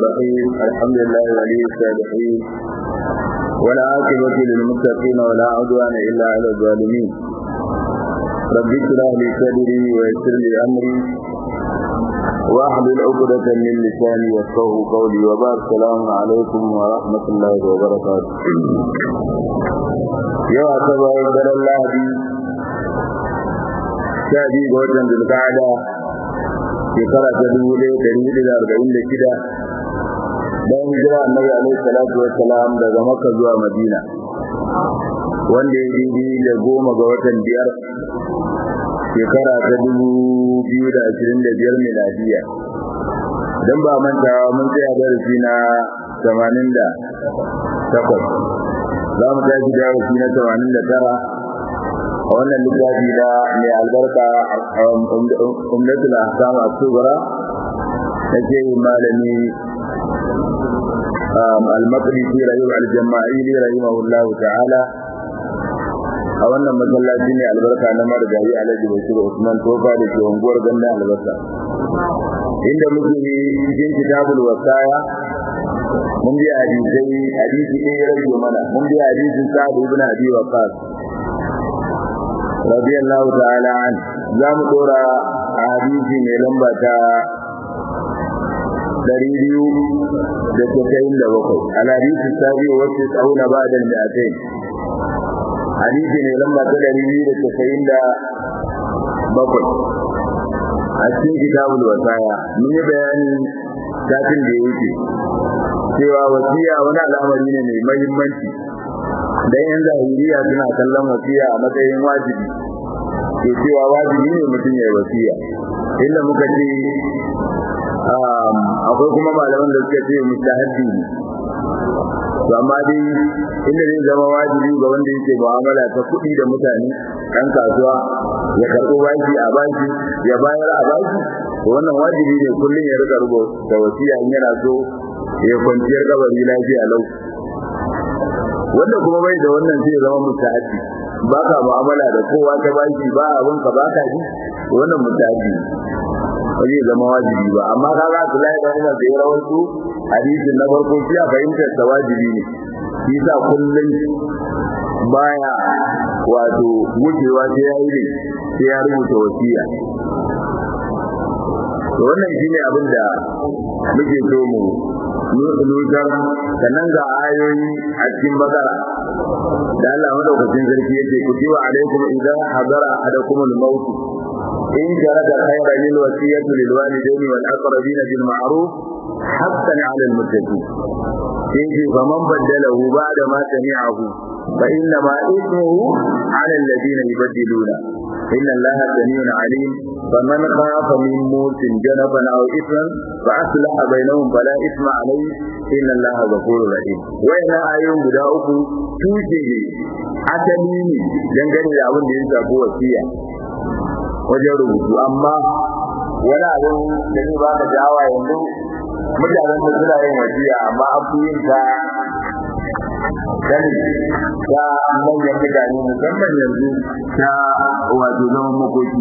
الرحيم الحمد لله ولي الصالحين ولا عاقبة للمتقين ولا عدوان إلا على الظالمين رب اشرح لي صدري ويسر لي أمري واحلل عقدة من لساني يفقهوا قولي وبارك السلام عليكم ورحمة الله وبركاته يا أصحاب الدار الله sha biyu ga watan zulqa'ada shekara ta dubu ɗaya da hudu da arba'in da shida bayan hijira annabi alaihi salatu wassalam daga makka zuwa madina wanda ya yi da goma ga watan biyar shekara ta dubu biyu da ashirin da biyar miladiya don ba mantawa mun tsaya darasi na tamanin da takwas za mu tashi darasi na tamanin da tara a wannan littafi da mai albarka umdatul ahkam as-sughra nake malami al-maqdisi rahim al-jama'ili rahimahullah ta'ala a wannan masallaci ne albarka na marigayi alhaji bashir usman tofa da ke unguwar ganda albarka inda muke cikin kitabul wasaya mun bi hadisai hadisi ne ya rage mana mun bi hadisin sa'ad ibn abi waqas radiyallahu ta'ala an za mu dora a hadisi mai lamba ta dari biyu da tasa'in da bakwai alhadisi sabi wacce tsauna ba da mi'atai hadisi mai lamba ta dari biyu da tasa'in da bakwai a cikin kitabul wasaya mun yi bayani satin da ya wuce cewa wasiya wani al'amari ne mai mahimmanci dan yan zahiriya suna kallon wasiya a matsayin wajibi ke cewa wajibi ne mutum ya yi wasiya inda muka ce akwai kuma malaman da suka ce mustahabbi ne to amma dai inda zai zama wajibi ga wanda yake mu'amala ta kuɗi da mutane ɗan kasuwa ya karɓo bashi a bashi ya bayar a bashi to wannan wajibi ne kullum ya rika rubuta wasiya in yana so ya kwanciyar kabari lafiya lau wanda kuma bai da wannan zai zama mutaaddi ba ka mu'amala da kowa ta baki ba abin ka ba ka ji wannan mutaaddi ba zai zama wajibi ba amma ka ga su lai da Umar da ya rawaito hadisin na farko shi a fahimtar sa wajibi ne shi sa kullum baya wato wucewa sai ya yi ne sai ya rubuta wasiya to wannan shine abin da muke so mu nutar sannan ga ayoyi a cikin bakara da Allah madaukakin sarki yake kutiwa alaikum idan hadara ahadakum al-maut in jarada khayran lil wasiyati lil walidayni wal aqrabin bil ma'ruf haqqan 'ala al muttaqin in ji faman baddalahu ba'da ma sami'ahu fa inna ma ithmuhu 'ala alladhina yubaddiluna إن الله سميع عليم فمن خاف من موت جنبا أو إثما فأصلح بينهم فلا إثم عليه إن الله غفور رحيم وإن آيون guda uku tushe ne asali ne dangane da abin da ya shafi wasiya wajen rubutu amma wani abin da zai ba ka jawa yanzu mutanen da suna yin wasiya amma an fi yin ta gani ta manyan mutane musamman yanzu ta wato zaman makoki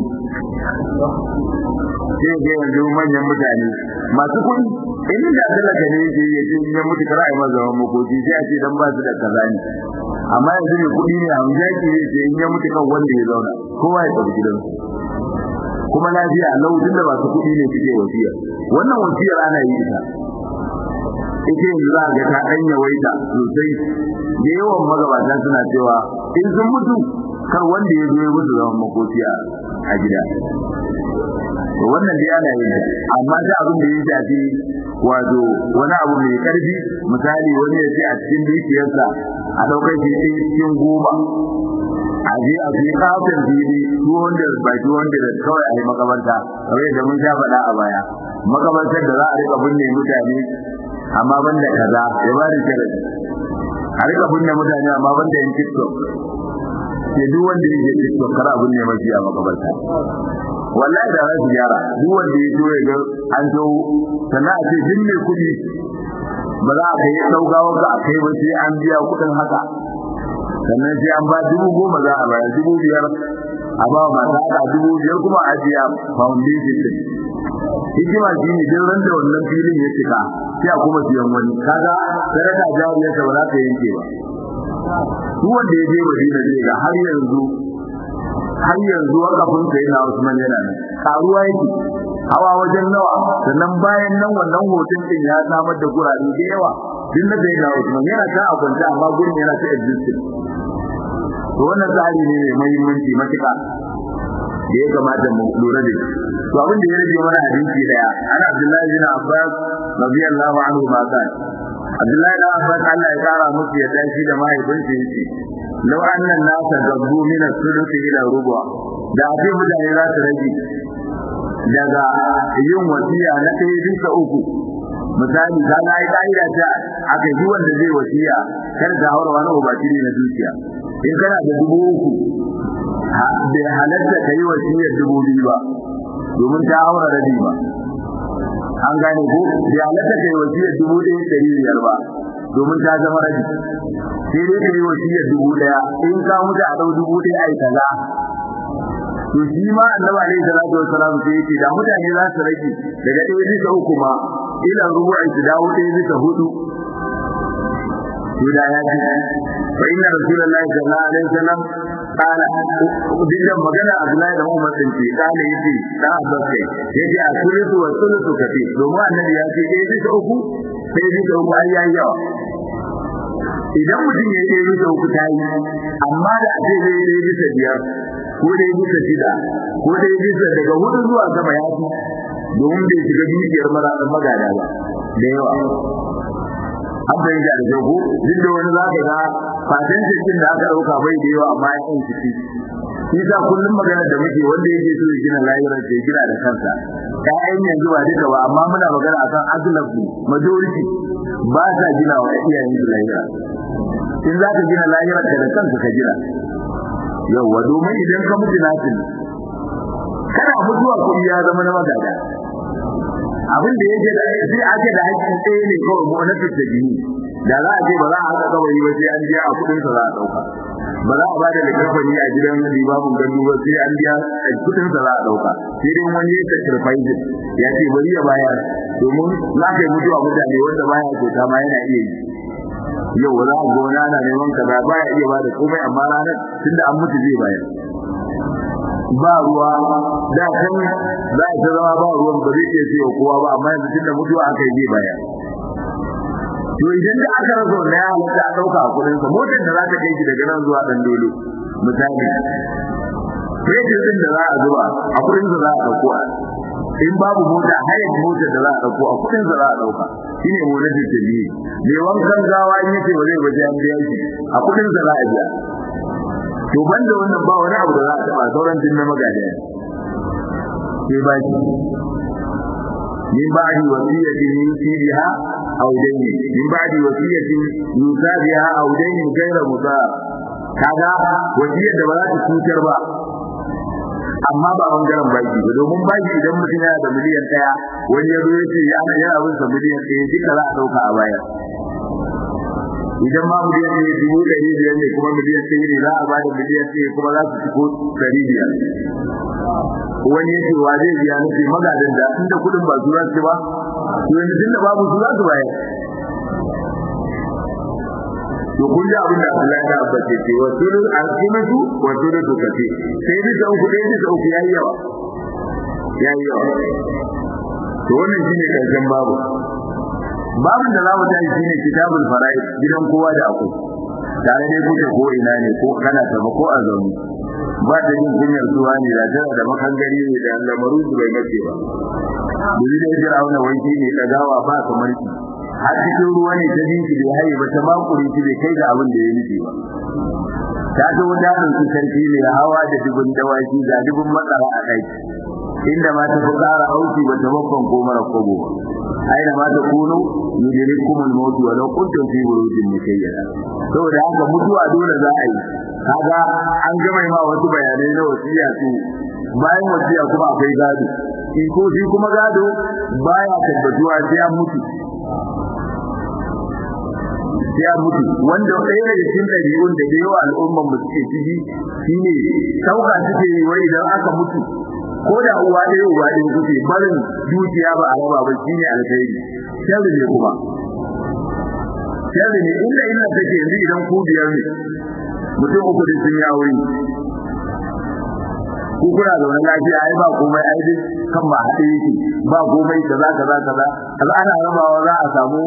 sai ga yanzu manyan mutane masu kuɗi in da talaka ne yake ya ce in ya mutu kar a yi masa zaman makoki sai a ce dan ba su da kaza ne amma yanzu ne kuɗi ne amma yake ya ce in ya mutu kan wanda ya zauna kowa ya tafi gidansu kuma lafiya lautin da masu kuɗi ne suke wasiya wannan wasiyar ana yi ita ita yanzu za ga ta ɗan yawaita sosai da yawan magabata suna cewa in sun mutu kar wanda ya zo ya mutu zaman makoci a gida to wannan dai ana yin amma da abin da ya shafi wato wani abu mai karfi misali wani ya ce a cikin dukiyarsa a ɗaukar shi cikin goma a je a fi kafin fili 200 by 200 kawai a yi makabarta kawai da mun sha faɗa a baya makabartar da za a rika binne mutane amma banda kaza ya ba da sharadi a rika binne mutane amma banda yin tiktok ke duk wanda ya je tiktok kar abin ne mafi a makabarta wallahi da za su gyara duk wanda ya zo ya ga an zo sannan a ce duk mai kuɗi ba za a kai ɗaugawar ka a kai ba sai an biya kuɗin haka sannan sai an ba dubu goma za a bayar dubu biyar a ba masu haka dubu biyar kuma a biya foundation din hikima shi ne duk ran da wannan filin ya cika sai a kuma siyan wani kaga sadaka jariya ta ba za ta yanke ba duk wanda ya je Madina zai ga har yanzu har yanzu wakafin sai na Usman yana nan karuwa yake hawa wajen nawa sannan bayan nan wannan hoton din ya samar da gurare da yawa din na sai na Usman yana ta a kwanta amma gurin yana ta existing to wannan tsari ne mai muhimmanci matuƙa da ya kamata mu lura da shi to abin da ya rage mana hadisi daya ana Abdullahi bin Abbas radiyallahu anhu ma kan Abdullahi bin Abbas Allah ya kara musu ya dace da mahaifinsa yace law anna nasa gabbu min as-sulusi ila rubu da ake mutane za su rage daga yin wasiya na ɗaya bisa uku misali ka ga ai ka'ida ta aka yi wanda zai wasiya kar ka haura wani ubashiri na dukiya in kana da dubu uku bai halatta ka yi wasiyar dubu biyu ba domin ta haura rabi ba an gane ko bai halatta ka yi wasiyar dubu ɗaya ɗari biyar ba domin ta zama rabi sai dai ka yi wasiyar dubu ɗaya in ka mutu a ɗau dubu ɗaya a yi kaza to shi ma annabi alaihi salatu wassalam sai yake da mutane za su rage daga ɗaya bisa uku ma ila rubu'i su dawo ɗaya bisa hudu to da ya ji fa inna rasulullahi sallallahu alaihi wasallam qala dinda magana Abdullahi da Umar din ce kana yace da Abbas kai yace a sulusu wa sulusu kafi domin annabi ya ce ɗaya bisa uku sai bisa uku ai yayi yawa idan mutum ya yi bisa uku ta yi amma da ake zai yi bisa biyar ko da ya bisa shida ko da ya bisa daga hudu zuwa sama ya fi domin bai shiga dukiyar magada ba da yawa an fahimta da jago duk da wani za ka ga fatan cikin da aka ɗauka bai da yawa amma ya yin ciki shi sa kullum magana da muke wanda yake so ya gina lahirar ke gina da kansa ƴaƴan yanzu ba duka ba amma muna magana akan azlafu majority ba sa gina wa iyayen su lahira in za ka gina lahirar ka da kanka ka gina yawwa domin idan ka mutu nasin kana mutuwa kuɗi ya zama na magada abin da yake da sai ake da hakkin tsaye ne kawai mu na fitta jini da za a ce ba za a haka kawai ba sai an biya a kudin sa za a dauka ba za a ba da likafani a gidan libabun gandu ba sai an biya a kudin sa za a dauka sai dai wani ya sacrifice ya ce bari ya bayar domin za ka yi mutuwa mutane wanda baya kyauta ma yana iya yi yau za a gona na neman kaza baya iya ba da komai amma ranar tunda an mutu zai bayar ba ruwa da kan za a zama ba ruwan ba zai iya siyo kowa ba amma yanzu tunda mutuwa aka yi baya to idan da aka razo na ya halatta a dauka a kudin sa motar da za ta kai shi daga nan zuwa dan dole misali fetur din da za a zuba a kudin sa za a dauko a in babu mota hayar motar da za a dauko a kudin sa za a dauka shine motar da biye me wankan gawa in yace ba zai baje an biya shi a kudin sa za a biya to banda wannan ba wani abu da za a taba sauran din na magada sai ba shi min ba'di wasiyatin yusiha aw dayni min ba'di wasiyatin yusabiha aw dayni ghayra mudar kaga wasiyar da ba za ta cutar ba amma ba bangaren baki ba domin baki idan mutum yana da miliyan daya wani ya zo ya ce ya yana abin sa miliyan ɗaya duka za a ɗauka a baya idan ma miliyan ɗaya dubu ɗari biyar ne kuma miliyan ɗaya ne za a ba da miliyan ɗaya kuma za su ciko ɗari biyar wani yake wa zai biya nufi magadan da inda kuɗin ba su za su ba to yanzu tunda babu su za su bayar to kun ji abin da Allah ya abbace ce wa sulul alqimatu wa sulul kafi sai bi da uku dai da uku yayi yawa yayi yawa to wannan shine karshen babu babin da za mu tashi shine kitabul fara'id gidan kowa da akwai tare dai kuke ko ina ne ko kana ta ko a zauni ba da yin kunyar zuwa ne da tana da makangari ne da lamaru su bai mace ba Duri da jira wani wanki ne kagawa ba kamar ki har cikin ruwa ne ta binki bai haye ba ta makure shi bai kai ga abin da ya nufi ba ta ga wadatin su sarki ne hawa da dubun dawaki ga dubun matsara a kai inda ma ta fi ƙara auki ba ta bakon ko mara kobo aina ma ta kuno yudrikum al-maut wa law kuntum fi burujin mukayyada saboda haka mutuwa dole za a yi kaga an gama ma wasu bayanai na wasiya su bayan wasiya kuma akwai gado in ko shi kuma gado baya tabbatuwa sai an mutu sai an mutu wanda ɗaya daga cikin ɗabi'un da yawa al'umman mu suke ciki shine sauka suke yi wai idan aka mutu ko da uwa ɗaya uwa ɗaya kuke barin dukiya ba a raba ba shine alkhairi sharri ne kuma sharri ne inda illa take yanzu idan ku biyar ne mutum uku din sun yi aure ku kuna zaune lafiya ai ba komai ai dai kan ba haɗe yake ba komai kaza kaza kaza kaza ana rabawa za a samu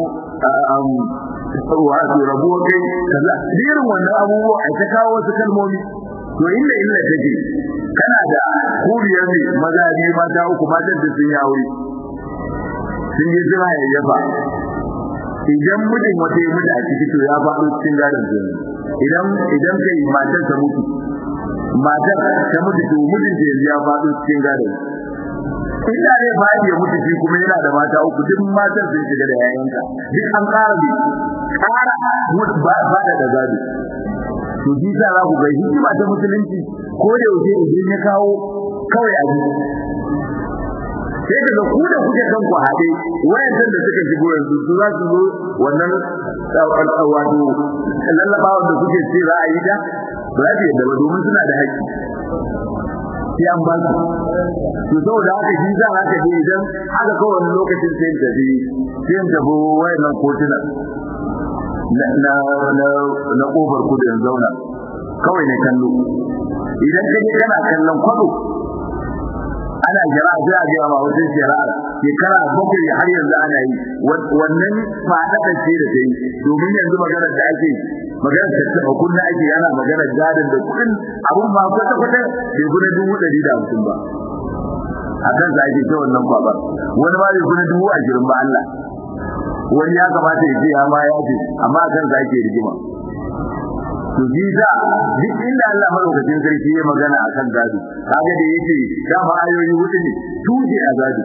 wato rabuwar kai kaza irin wannan abubuwa a ta kawo wasu kalmomi to inda illa take kana da kuriyar ne maza biyu mata uku matan da sun yi aure sun yi jira ya yaba idan mutum wata yi mutu a ciki to ya faɗo cikin gadon su idan idan kai matar ta mutu matar ta mutu to mutum ta yanzu ya faɗo cikin gadon inda ne faɗi ya mutu shi kuma yana da mata uku duk matan sun shiga da yayanka duk an ƙara bi ƙara ba da da gado to shi sa za ku ga hikima ta musulunci ko da yaushe idan ya kawo kawai a ji sai daga ku da kuke kan ku haɗe wayancan da suka shigo yanzu su za su zo wannan wato lallabawa da kuke ce za a yi ta ba za su yadda ba domin suna da haƙƙi sai an ba su to saboda haka shi za a ka je idan haka kawai wani lokacin sai in tafi sai in tafi wayannan kotunan na na na kofar kudu in zauna kawai ne kallo idan kaje kana kallon kwado ana jira sai a ga ma wajen jira shekara bakwai har yanzu ana yi wannan fada da ce da dai domin yanzu maganar da ake maganar da ta kunna ake yana maganar gadin da kudin abun ma kwata kwata bai gudu dubu ɗari da hamsin ba a kan sa ake ta wannan babar wani ma bai gudu dubu ashirin ba Allah wani ya kamata ya ce ya ma ya ce amma a kan sa ake rigima to ji da duk inda Allah madaukakin sarki ya magana akan gado kaga da yake dama ayoyi hudu ne tuje a gado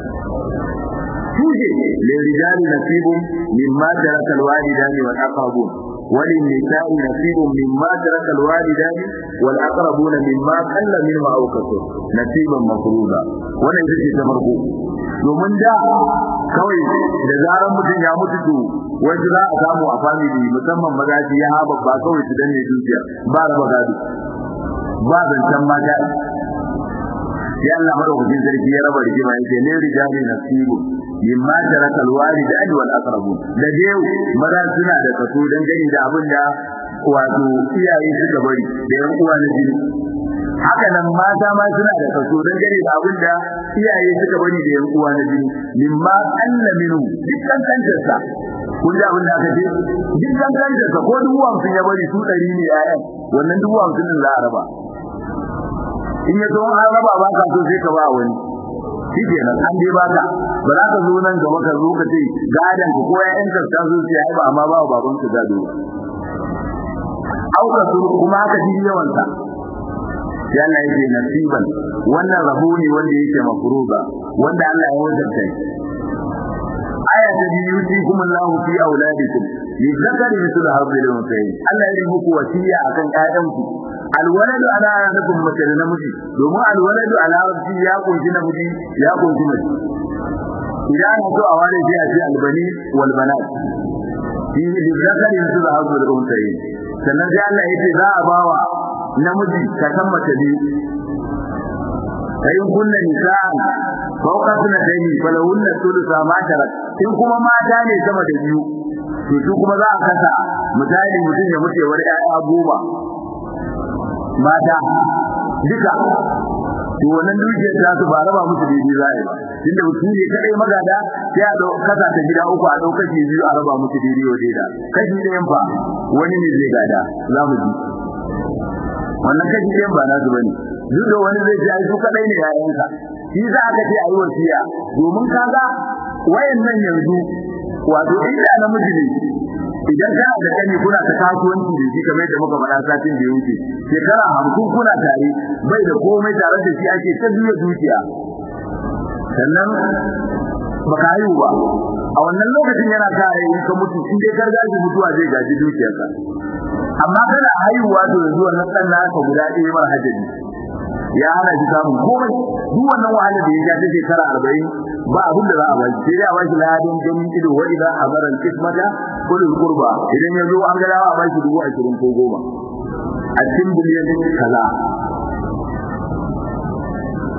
tuje le rijali nasibun mimma taraka alwalidani wal aqrabun walin nisa'i nasibun mimma taraka alwalidani wal aqrabuna mimma qalla minhu aw kasur nasiban mafruḍa wannan ita ce ta farko domin da kawai da zaran mutum ya mutu to wanda za a samu a family musamman magaji ya haɓa ba kawai su danne dukiya ba raba gado ba zancen mata ya Allah madaukakin sarki ya raba rigima yake ne rijali nasibu mimma taraka alwalidani wal aqrabun da dai maza suna da kaso dan gani da abin da wato iyaye suka bari da yan uwa na jini haka nan mata ma suna da kaso dan gani da abin da iyaye suka bari da yan uwa na jini mimma anna minhu dukkan kantarsa kun ji abin da aka ce dukkan kantarsa ko dubu hamsin ya bari su ɗari ne yayan wannan dubu hamsin din za a raba in ya zo an raba ba ka so sai ka ba wani shi kenan an dai ba ka ba za ka zo nan gaba ka zo ka ce gadan ka ko ƴaƴan ka ta zo sai ai ba amma ba baban ka gado au ka so kuma haka ji yawan sa ya Allah yake nasiban wannan rabo ne wanda yake mafruba wanda Allah ya wajabta aya ta biyu yusikum Allahu fi auladikum lizakari mithlu hadhihi al-unsayayn Allah ya yi muku wasiya akan ƴaƴanku alwaladu ala nabin mace da namiji domin alwaladu ala rabbi ya kunshi namiji ya kunshi mace idan ana so a ware sai a ce albani wal banat fi lizakari mithlu hadhihi al-unsayayn sannan sai Allah yace za a bawa namiji ka san mace ne kayin kunna nisa'an fawqa sunatayn falahunna thulutha ma tarak in kuma mata ne sama da biyu to su kuma za a kasa misali mutum ya mutu wani ƴaƴa goma mata duka to wannan dukiyar ta su ba raba musu daidai za a yi ba tunda su ne kadai magada sai a kasa ta gida uku a ɗaukar biyu a raba musu daidai wa daida kashi ɗayan fa wani ne zai gada za mu ji wannan kashi ɗayan ba nasu bane duk da wani zai ce ai su kadai ne yayansa shi za ka ce ayi wasiya domin kaga wayannan yanzu wato inda namiji ne idan kana da kani kuna ta kasuwanci da shi kamar da muka faɗa satin da ya wuce shekara hamsin kuna tare bai da komai tare da shi ake ta biya dukiya sannan baka haihu ba a wannan lokacin yana kare in ka mutu in dai gargaji mutuwa zai gaji dukiyarsa amma kana haihuwa to yanzu wannan ɗan naka guda ɗaya mara hajjabi ya hana shi samun komai duk wannan wahala da ya ja ta shekara arba'in ba abin da za a bashi sai dai a bashi ladan ganin ido wa idan amara kismata kulul qurba idan ya zo an ga dawa a bashi dubu ashirin ko goma a cikin biliyan kaza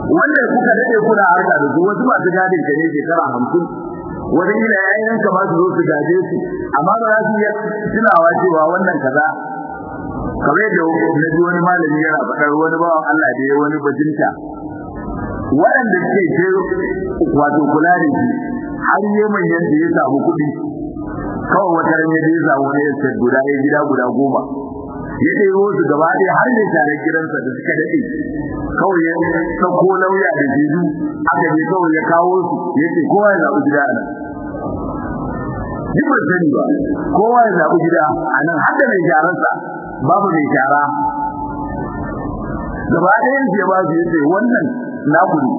wanda kuka dade kuna harka da su wasu masu gadin ka ne shekara hamsin wani ila yayin ka ma su zo su gaje su amma ba za su iya tunawa cewa wannan kaza kamar da na ji wani malami yana faɗar wani bawan Allah da ya wani bajinta waɗanda suke ce wato kula da shi har yi manyan da ya samu kuɗi kawai wata ran ya samu wani ya guda ya gida guda goma ya ɗebo su gaba ɗaya har da tare gidansa da suka daɗe kawai ya ɗauko lauya da jizu aka je kawai ya kawo su ya ce kowa ya zaɓi gida a nan duk ba sani ba kowa ya zaɓi gida a nan har da mai sharansa babu mai shara gaba ɗayan ya ba su ya ce wannan naku ne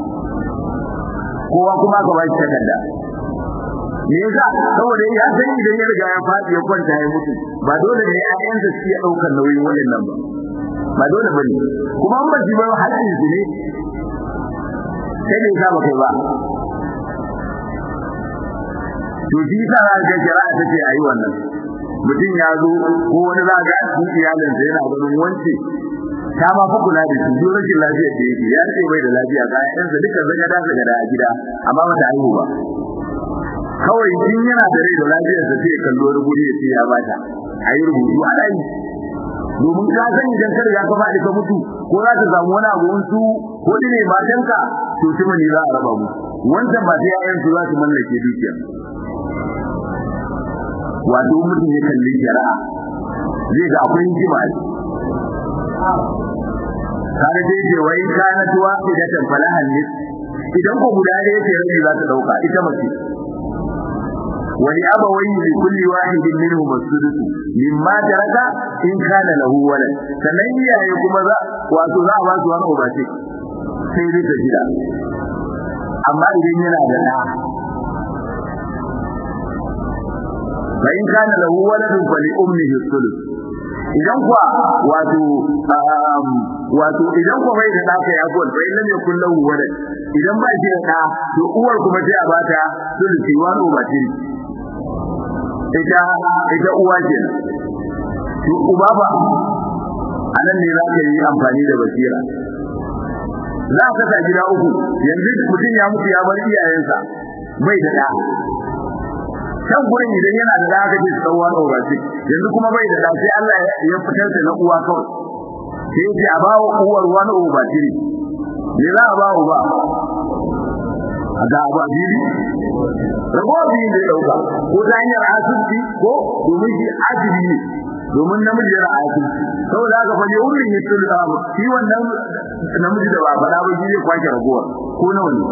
kowa kuma ka ba shi takarda me yasa saboda ya san idan ya riga ya faɗi ya kwanta ya mutu ba dole ne ƴaƴansa su ya ɗaukar nauyin waɗannan ba ba dole ba ne kuma an bashi ba haƙƙin su ne sai ne sa ba kai ba to shi sa ga shari'a ta ce ayi wannan mutum ya zo ko wani za ga cikin iyalinsa yana ganin wance ta ma fa kula da shi duk rashin lafiyar da yake ya ce bai da lafiya ga ƴaƴansa duka zaga da zaga a gida amma ba ta haihu ba kawai in yana da rai da lafiyar sa sai kallo wani guri ya ce ya bata ayi rubutu a dai domin ka san idan ka riga ka faɗi ka mutu ko za ta samu wani abu su ko ne matanka to tuma ne za a raba mu wancan ba sai ƴaƴan su za su mallake dukiya wato mutum ya kalli shari'a zai ga akwai hikima kaga dai ce wai kana tuwa idan falahan ne idan ko guda ɗaya ce rabi za ta dauka ita mace wani abawai li kulli wahidin minhum as-sudus mimma taraka in kana lahu walad sannan iyaye kuma za wato za a ba su wani ubace sai dai ta gida amma idan yana da ɗa fa in kana lahu waladun fa li ummihi as-sudus idan kuwa wato wato idan kuwa bai da ɗa kai abuwan fa in lam yakul lahu walad idan ba shi da ɗa to uwar kuma sai a bata sulusi wani ubace ita ita uwa ce to uba ba anan ne za ka yi amfani da basira za ka sa gida uku yanzu mutum ya mutu ya bar iyayensa bai da ɗa kan gurin idan yana da zaka ce tsawon obaci yanzu kuma bai da sai Allah ya fitar da na uwa kawai sai ya a bawo uwar wani obaci ne za a bawo ba a ga ba biyu rago biyu ne dauka ko ta hanyar asibiti ko domin shi asibi ne domin namiji yana asibiti saboda haka fa ne wurin ya tulu da ba shi wannan namiji da ba faɗa ba shi zai kwashe ragowar ko nawa ne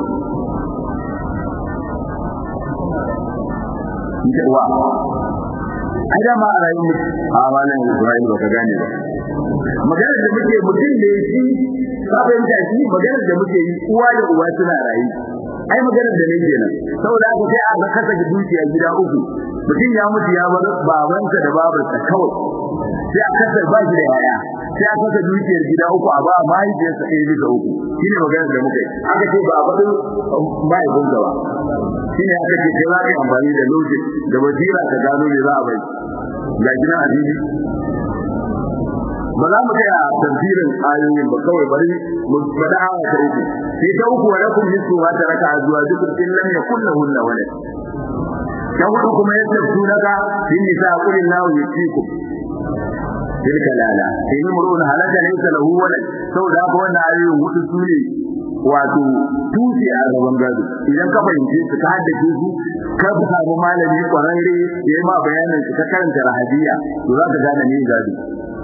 ita uwa ai da ma a rayuwar a malam Ibrahim baka gane ba maganar da muke mutum ne shi ka fahimta shi maganar da muke yi uwa da uwa suna rayu ai maganar da nake nan saboda haka sai a kasa dukiya gida uku mutum ya mutu ya bar babansa da babarsa kawai sai a kasa ba shi da yaya sai a kasa dukiyar gida uku a ba mahaifiyarsa ɗaya bisa uku shine maganar da muke aka ce ba a faɗin mahaifinsa ba shine aka ce sai za ka yi amfani da logic da basira ka gano me za a bai ga gina addini ba za mu kai a tafsirin ayoyin ba kawai bari mu faɗa aya ta uku sai ta uku wa lakum nisfu ma taraka azwajukum in lam yakul lahunna walad ta hudu kuma ya tafsu naka in nisa qulil lahu yusikum tilka lala in murun halaka laysa lahu walad saboda haka wannan ayoyin hudu su ne wato tuce a gaban gado idan ka fahimce su ka haddace su ka samu malami kwararre ya yi ma bayanin su ka karanta rahadiya to za ka gane ne gado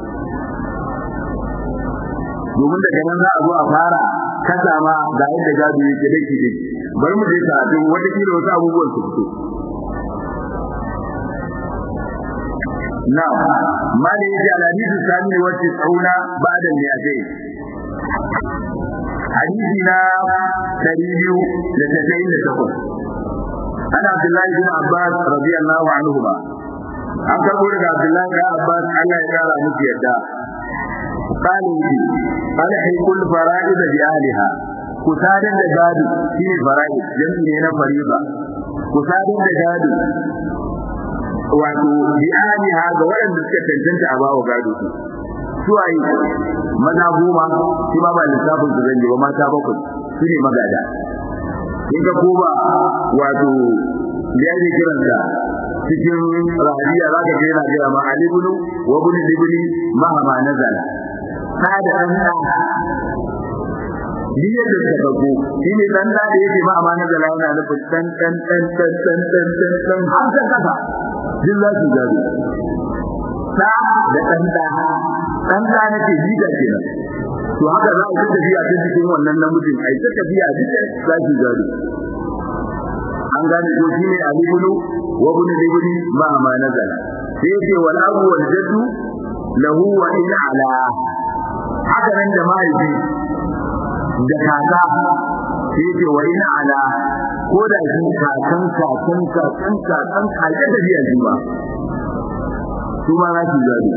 domin daga nan za a zo a fara kasa ma ga yadda gado yake dake dake bari mu je karatu wata kila wasu abubuwan su fito na ma da yake alhadisu sami wacce tsauna ba da ne a kai hadisi na dari biyu da tasa'in da takwas ana abdullahi bin abbas radiyallahu anhu ba an karbo daga abdullahi bin abbas Allah ya kara musu yadda قال لي ألحق الفرائض بأهلها كسادن دجادو في فرائض جمعي هنا فريضة كسادن دجادو wato bi aliha ga waɗanda suka cancanta a bawa gado su suwaye maza goma shi ma ba lissafin su zan yi ba mata bakwai su ne magada in ka koma wato da yake kiransa cikin rahiya za ka ga yana gaya ma alibulu wa bunu libni ma ma nazala ta da an da biyar da ta bago shi ne dan da yake ma ma nazala yana nufin dan dan dan dan dan dan dan dan har ta kafa din za su gado ta da dan da dan da nake jiga kenan to haka za a yi tafiya ta cikin wannan namijin ai ta tafiya duka za su gado an gane ko shi ne alibulu wa ibn libni ma ma nazala sai yake wal abu wal jaddu lahu wa in ala haka nan da mahaifi da kaka sai yake wa in ala ko da shi kakan kakan kakan kakan kaje da biya shi ba su ma za su gado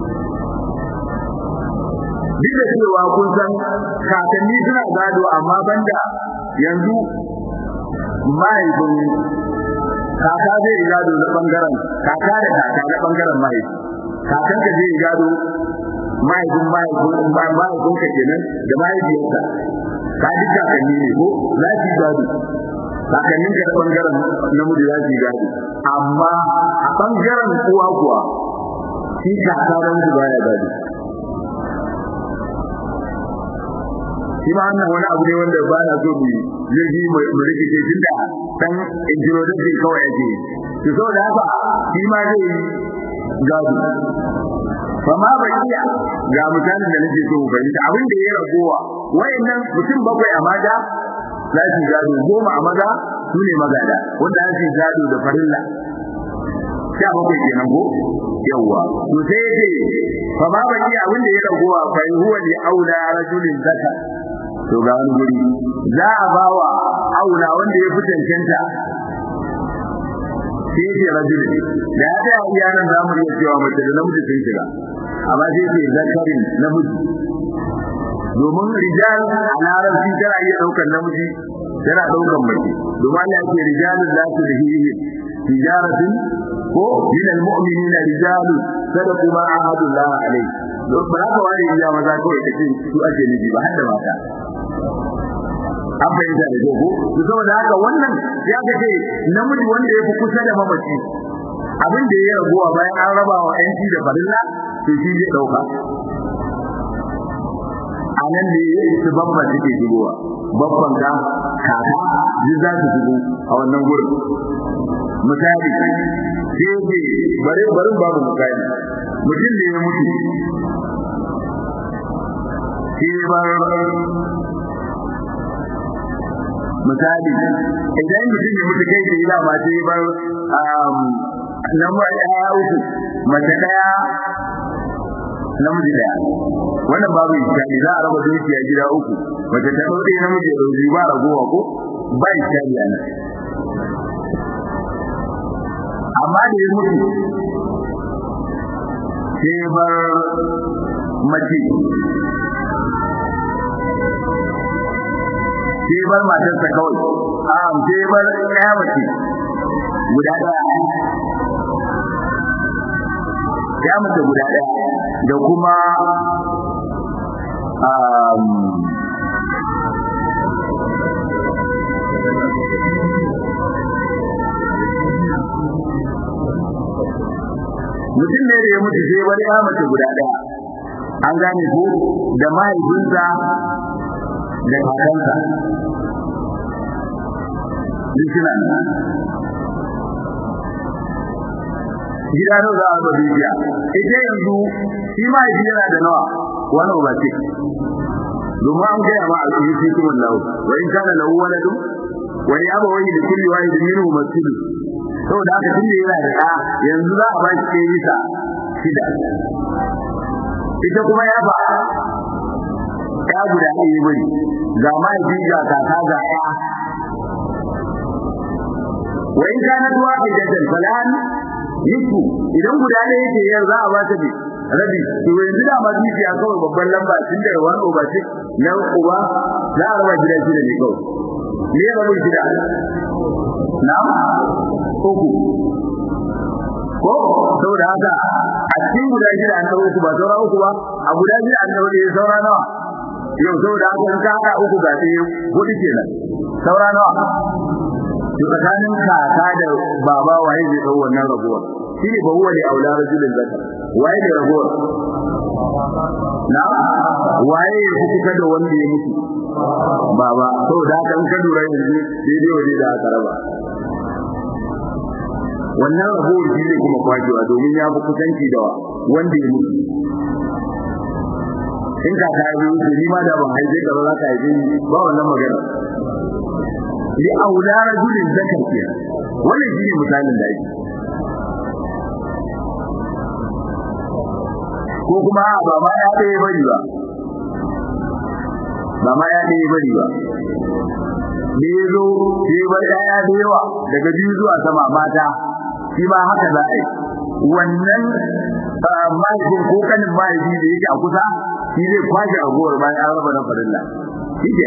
duk da cewa kun san kakanni suna gado amma banda yanzu mahaifin kaka zai yi gado na bangaren kaka da kaka na bangaren mahaifi kakan ka zai yi gado mahaifin mahaifin mahaifin ka kenan da mahaifiyarsa ka ji kakanni ne ko za su yi gado kakannin ka na bangaren namiji za su yi gado amma a bangaren uwa kuwa shi kaka namiji baya gado shi ma wannan wani abu ne wanda ba na so mu yi mu rikice tun da dan introduction kawai ake to saboda haka shi ma zai gado fa ma bakiya ga misalin da nake so fahimta abin da ya ragowa wayannan mutum bakwai a maza za su gado goma a maza su ne magada wanda za su gado da farilla sha bakwai kenan ko yawwa to sai yace fa ma bakiya abin da ya ragowa fa huwa li aula rajulin zakar to ga wani guri za a bawa aula wanda ya fi cancanta sai ce rajul da ya ta iya nan za mu iya cewa mace da namiji sun shiga amma sai ce zakarin namiji domin rijal a larabci tana iya ɗaukar namiji tana ɗaukar mace domin Allah ya ce rijalun la tulhihi tijaratin ko min almu'minina rijalun sadaqu ma ahadu Allah alayhi don ba ka wani iya maza kawai kace su ake miji ba har da mata an fahimta da ko to saboda haka wannan ya ga ce namiji wanda ya fi kusa da mamaci abin da ya rabuwa bayan an raba wa yanci da farilla to shi zai dauka a nan ne su babban suke shigowa babban ka kaka duk za su shigo a wannan gurin misali sai ce bare barin babu misali mutum da ya mutu shi bar misali idan mutum ya mutu kai da ma sai bar nan ba ya uku mace daya namiji daya wannan babu iskali za a raba dukiya gida uku mace ta dauke namiji da dauki ba ragowa ko ba iskali ana amma da ya mutu sai bar mace sai bar matarsa kawai a sai bar ɗaya mace guda ɗaya ya mace guda ɗaya da kuma mutum ne da ya mutu sai bar ya mace guda ɗaya an gane ko da mahaifinsa da kakansa duk suna gida nawa za a raba dukiya ita yanzu shi ma yaji yana da nawa wani ba ce domin an gaya ma a cikin cikin wallahu wa in kana lahu waladu wa ya ba wani da kulli wahid minhu masjidu saboda haka tunda yana da ɗa yanzu za a ba shi kai bisa shida ita kuma ya ba ya guda ɗaya bari ga mahaifi ga kaka ga ɗaya wa in kana tuwa bi jaddan falan nisfu idan guda ɗaya yake yar za a ba ta bi rabi to yanzu da ma dukiya kawai babban lamba tun da wani uba ce na uba za a raba gida shida ne kawai me ya rabu shida na uku ko saboda haka a cikin guda shida an dawo uku ba saura uku ba a guda shida an dawo ɗaya saura nawa yau saboda haka in ka haɗa uku ga ɗaya hudu kenan saura nawa to tsakanin kaka da baba waye zai dau wannan rabuwar shi ne ba huwa ne aula rajulin zakar waye ne rabuwar na waye ya kuka da wanda ya mutu baba saboda haka in ka lura yanzu daidai waje da aka raba wannan rabuwar shi ne kuma kwacewa domin ya fi kusanci da wanda ya mutu in ka ka yi wuce ni ma da ban haife ka ba za ka haife ni ba wannan magana li aula rajulin zakar ke wannan shi ne misalin da yake ko kuma ba ma ya ɗaya bari ba ba ma ya ɗaya bari ba da ya zo sai bar ɗaya da yawa daga biyu zuwa sama mata shi ma haka za a yi wannan mahaifin ko kanin mahaifi da yake a kusa shi zai kwashe agowar bayan an raba na farilla shi ke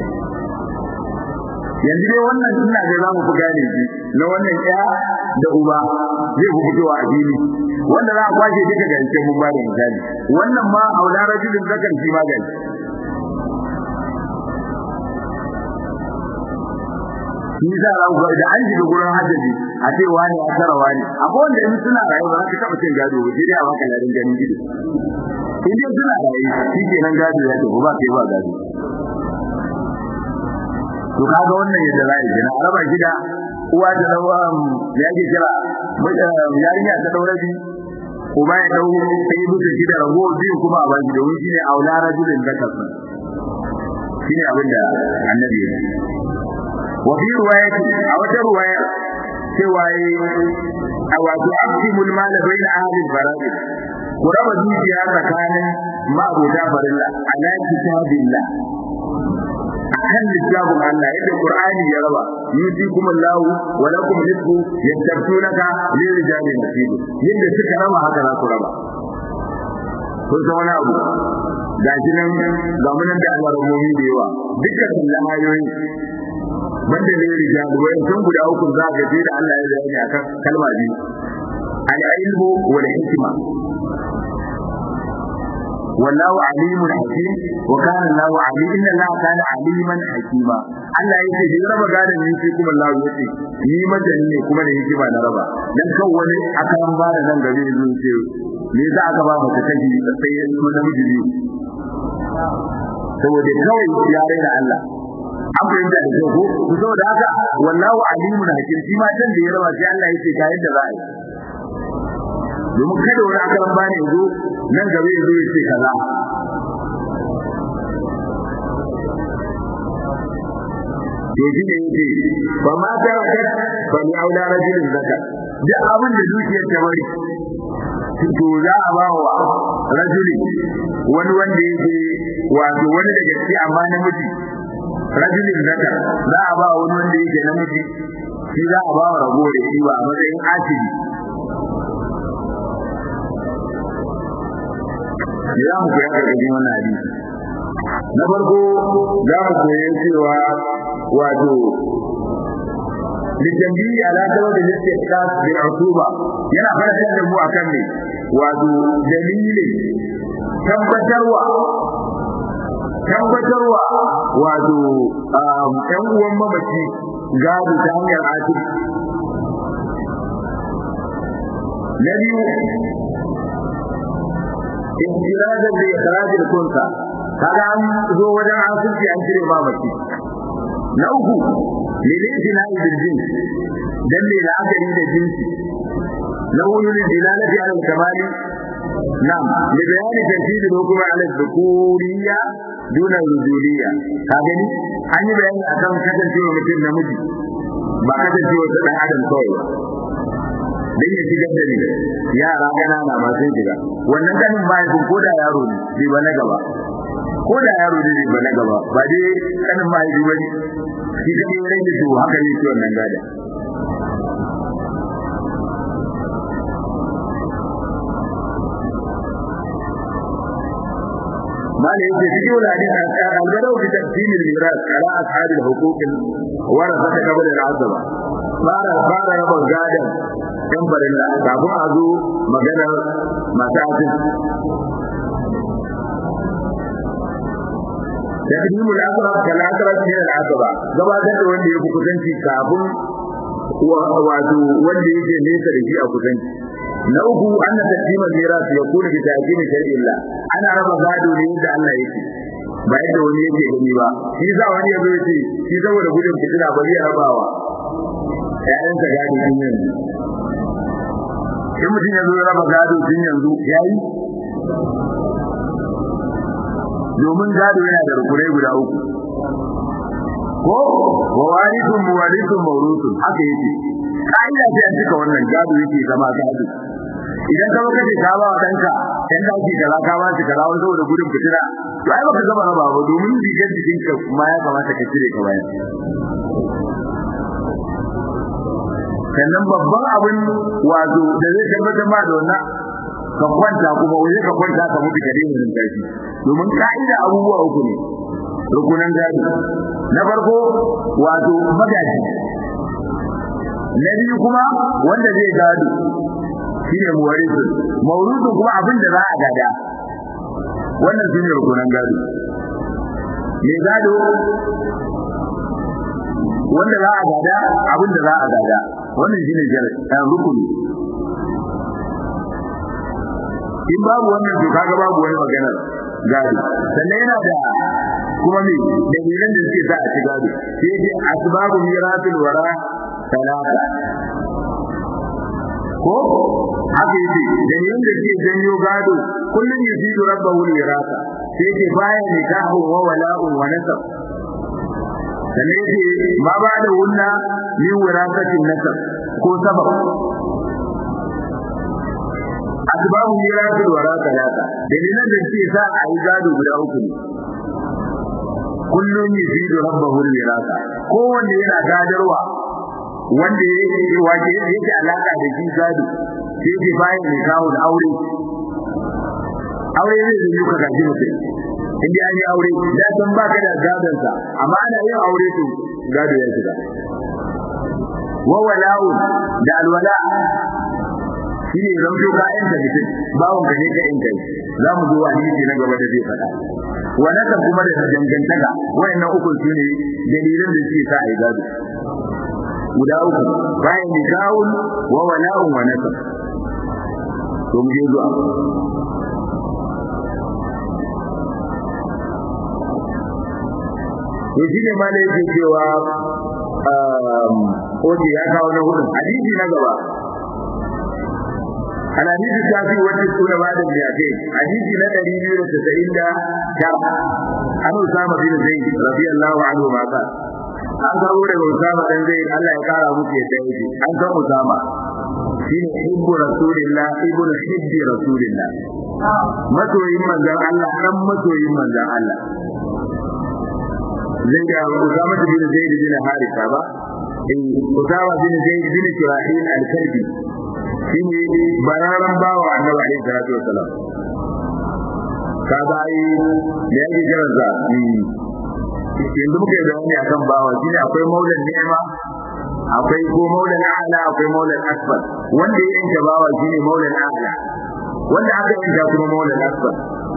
yanzu dai wannan ina ga za mu fi gane shi na wannan ɗaya da uba zai fi fitowa a fili wanda za a kwashe duka ga cikin mun ba da misali wannan ma aula rajulin zakan shi ma gani shi za a ga da an shiga gurin hajjaji a ce wani ya tara wani akwai wanda in suna rayuwa za ka taɓa cin gado ba sai dai a baka larin ganin gido in dai suna rayu shi kenan gado ya tafi ba kai ba gado to kaga wannan yadda za a yi a raba gida uwa da dawa ya ke kira yarinya ta daura bi uba ya dau sai musu gida rago biyu kuma a baki domin shine aula rajulin zakar shine abin da annabi ya wa fi riwayati a wata riwaya cewa yi a wato aqsimul mal bayna ahli al-farad ku raba dukiya tsakanin ma'abuta farilla ala kitabillah akan littafin Allah yadda Qur'ani ya raba yusikum Allah wa lakum nisfu yastabtunaka lil rijali nasibu yadda suka raba haka za ku raba kun san wani abu ga shi nan ga mun da Allah rabomi da yawa dukkan sallan ayoyi banda lil rijali wa sun guda uku za ka ji da Allah ya bayani akan kalma biyu al-ilmu wal hikma والله عليم حكيم وكان الله عليم ان الله كان عليما حكيما Allah yake da raba gadon ni sai kuma Allah yake ni madani ne kuma da hikima na raba dan kan wani akan ba da nan gabe zuwa ce me za aka ba maka kaji sai ya so da miji biyu saboda kawai ya raina Allah an fahimta da ko ku saboda haka wallahu alimun hakim shi ma dan da ya raba sai Allah yake ga yadda za a yi domin kada wani akaran bani yazo nan gaba yazo ya ce kaza to shi ne yake ba ma ta raka ba ni aula rajulin zaka duk abin da dukiyar ta bari to za a ba wa rajuli wani wanda yake wato wani daga ciki amma namiji rajulin zaka za a ba wani wanda yake namiji shi za a ba wa ragowar shi ba a matsayin asibi za mu koya karkashin wannan hadisi na farko za mu koya cewa wato litambiyi ala sabab da yake ikhlas bil usuba yana fara da mu akan ne wato dalilin tabbatarwa tabbatarwa wato ɗan uwan mamaci gado ta hanyar asiri na biyu intiradan da ikhrajul kunsa kaga an zo wajen asirci an cire ba mace na uku lilina bil jins dan ne da aka yi da jinsi na hudu ne dilalati ala kamali nam li bayani tanfid hukuma ala dhukuriya duna rujuliyya ka gani an yi bayani akan kasancewa mutum namiji ba kasancewa ta dan adam kawai dan ya shigar da ni yara kanana ma sun shiga wannan kanin mahaifin ko da yaro ne bai ba na gaba ko da yaro ne ba na gaba ba dai kanin mahaifi ba shi da ne rage to haka ne wannan gada ما لا يجي ولا حديث البدو بتقسيم الميراث على أصحاب الحقوق ورثة قبل العزبة بارا بارا يبقى غادا ɗan farilla kafin a zo maganar masu asin تقديم الأقرب كالأقرب من العقبة gabatar da wanda ya fi kusanci kafin wato wanda yake nesa da shi a kusanci na uku anna taqdim al-miras yakunu bi ta'zim shar'illah ana raba gado ne da Allah yake ba yadda wani yake gani ba shi za wani yazo yace shi saboda gudun fitina bari ya rabawa ƴaƴan sa gado din yanzu in mutum ya zo ya raba gado din yanzu yayi domin gado yana da rukunai guda uku ko wa warithun muwarithun mawruthun haka yake kaida ce an cika wannan gado yake zama gado idan ka kace ka ba danka dan da ki kaza ka ba shi kaza wani saboda gudun fitina to ai baka gaba raba ba domin rigar jikin ka ma ya kamata ka cire ka bayan sannan babban abin wato da zai tabbatar ma da wannan ka kwanta kuma waje ka kwanta ka mutu ka daina jin tashi domin ka'ida abubuwa uku ne rukunan gado na farko wato magaji na biyu kuma wanda zai gado shine muwarisu maurudu kuma abin da za a gada wannan shine rukunan gado me gado wanda za a gada abin da za a gada wannan shine jara rukuni in babu wannan to kaga babu wani magana gado sannan yana da kuma me dalilan da suke sa a ci gado sai dai asbabu miratul wara talata ko haka yake dalilan da suke janyo gado kullun yusidu rabbahu wirasa sai ke baya nikahu wa wala'un wa nasab sannan yake ma ba da wunna min wirasatin nasab ko sabab asbabu mirasul wara talata dalilan da suke sa a yi gado guda uku ne kullum yuzidu rabbahu mirasa kowanne yana gadarwa wanda yake waje yake alaka da shi gado sai ke bayan ne kawo da aure aure ne da yuka gaji mutum in dai an yi aure da san baka da gadon sa amma ana yin aure to gado ya shiga wa wala'u da alwala shi ne zamto ka yanta mutum bawon ka ne ka yanta za mu zo hadisi na gaba da zai faɗa wa naka kuma da dangantaka wayannan uku su ne dalilan da suke sa a yi gado guda uku bayan nikahun wa wala'un wa nasab to mu je zuwa to shi ne ma da yake cewa oke ya kawo na hudu hadisi na gaba الحديث الشافعي والتسعون بعد المئتين حديث ندري بير التسعين دا شرع عن أسامة بن زيد رضي الله عنه ما قال an kawo daga Usama dan zai Allah ya kara muku yadda yake an san Usama shine ibnu rasulillah ibnu hibbi rasulillah masoyin manzon Allah dan masoyin manzon Allah zai ga Usama bin Zaid bin Harisa ba in Usama bin Zaid bin Shurahil al-Kalbi shine bararan bawa Annabi alaihi salatu wasalam ka bai da yake kiransa yanzu muka yi bayani akan bawa shine akwai maulan ni'ima akwai ko maulan a'la akwai maulan asfal wanda ya yanke bawa shine maulan a'la wanda aka yanka kuma maulan asfal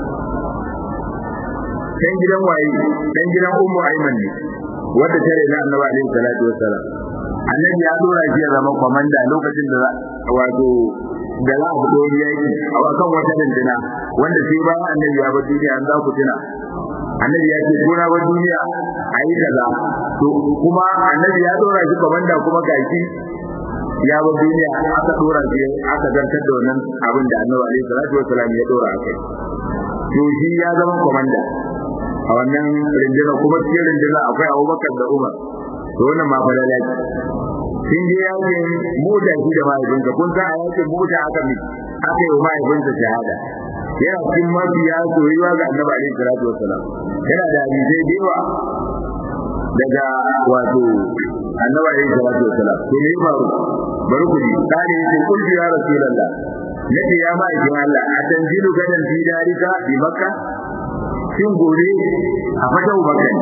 dan gidan waye dan gidan ummu aiman ne wanda tare da annabi alaihi salatu wassalam annabi ya dora shi ya zama komanda lokacin da wato da za a fito yaki a kan wata dindina wanda sai bayan annabi ya bar duniya an za ku tuna annabi ya ce gona wa duniya a yi kaza to kuma annabi ya dora shi komanda kuma gashi ya bar duniya aka dora shi aka zartar da wannan abin da annabi alaihi salatu wassalam ya dora akai to shi ya zama komanda a wannan rinjina kuma cikin rinjina akwai abubakar da umar to wannan ma fa lalaci sun je yakin mota shi da mahaifinsa kun san a yakin mota aka mi aka yi wa mahaifinsa shahada yana cikin mafiya soyayya ga annabi alaihi salatu wassalam yana da hadisai da yawa daga wato annabi alaihi salatu wassalam to me faru bari ku ji dani yace kullu ya rasulullah nace ya ma'aikin Allah a tanzilu gadan fi darika bi makka shin gobe a fata ubakan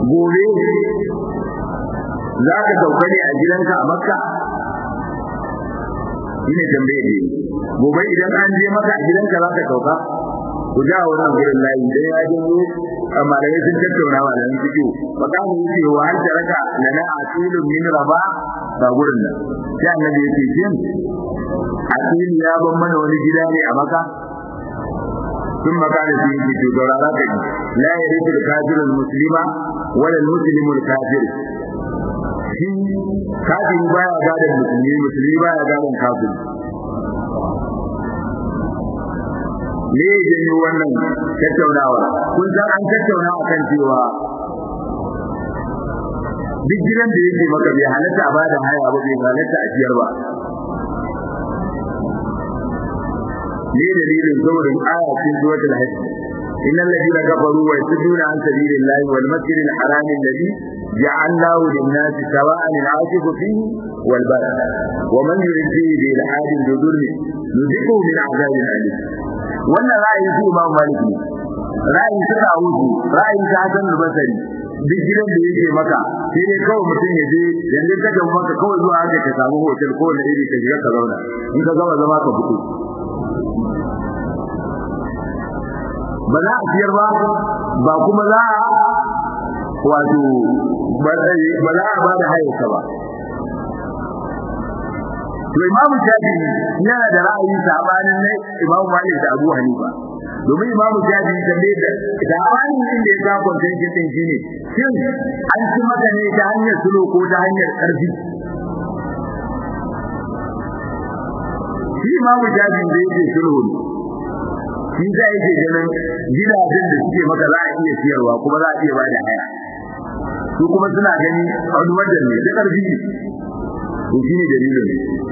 gobe za ka sauka ne a gidanka a makka shine tambaye ne gobe idan an je maka a gidanka za ka sauka ku ja wannan gurin layi dai ya je mu amma da sun tattauna wa da fito makamu yake wa hal taraka lana asilun min raba ba gurin nan sai annabi yake jin asil ya ban mana wani gida ne a maka ثم قال فيه في دورارات لا يريد الكافر المسلم ولا المسلم الكافر shi kafiri baya gadon musulmi musulmi baya gadon kafiri me ya janyo wannan tattaunawa kun san an tattauna akan cewa duk gidan da yake maka bai halatta a bada haya ba bai halatta a ciyar ba ne dalilin saboda aya cikin suratul hajj innal ladina kafaru wa yasudduna an sabilillahi wal masjidil haram alladhi ja'alnahu lin-nasi sawa'an al-'akif fihi wal bad wa man yurid fihi bil 'adin bidurri nuziquhu min 'adabin alim wannan ra'ayi su Imam Malik ne ra'ayi su Dawud ra'ayi ta Hassan al-Basri duk gidan da yake maka sai dai kawai mutum ya je yanzu ka ga maka kawai zuwa haka ka samu hotel ko da iri ka shiga ka zauna in ka gama zama ka fito ba za a siyar ba ba kuma za a wato ba za a ba da hayarsa ba to imamu shafi yana da ra'ayi sabanin ne imamu malik da abu hanifa domin imamu shafi da ne da sabanin din da ya ga contention din shine shin an ci maka ne ta hanyar sulo ko ta hanyar karfi shi imamu shafi da yake sulhu shi za yake ganin gidajen da suke maka za a iya siyarwa kuma za a iya ba da haya su kuma suna gani a wani wajen ne da karfi to shi ne dalilin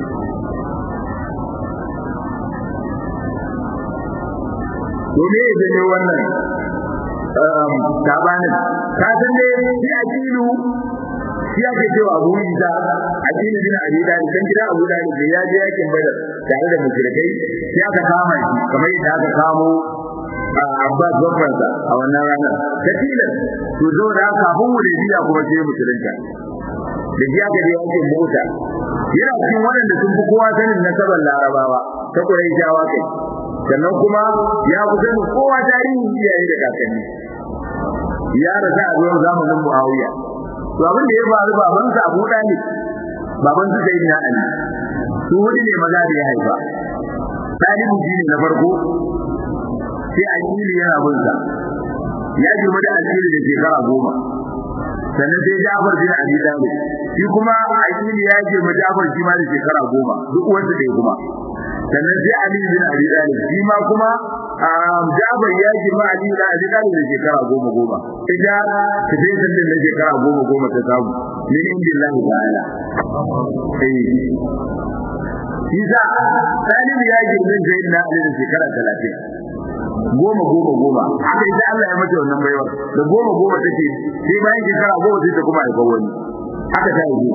to me ya janyo wannan sabanin ka san dai shi a kilu shi ake cewa abu isa a kilu bin abi da kan gida abu da da ya je yakin badar tare da mushrikai sai aka kama shi kamar yadda aka kamo Abbas babbansa a wannan ranar ta tilas to zo da kafin wuridiya kuma sai musulunta da shi aka je yakin mota yana cikin waɗanda sun fi kowa sanin nasabar larabawa ta ƙuraishawa kai sannan kuma ya fi sanin kowa tarihin iyaye da kakanni ya rasa a zuwan zamanin muawiya to abin da ya faru baban sa abu ɗani baban su sai na ali su hudu ne maza da ya haifa talibu shi ne na farko sai akili yana bin sa ya girma da akili da shekara goma sannan sai Ja'far bin Abi Talib shi kuma Aqili ya ce ma Ja'far shi ma da shekara goma duk wanda da kuma sannan sai Ali bin Abi Talib shi ma kuma Ja'far ya ce ma Ali bin Abi Talib da shekara goma goma ita ta sai sannan da shekara goma goma ta samu min indillahi ta'ala eh shi sa Talib ya girme Zainab Ali da shekara 30 goma goma goma haka ita Allah ya mata wannan baiwa da goma goma take sai bayan shekara goma sai ta kuma aika wani haka ta yi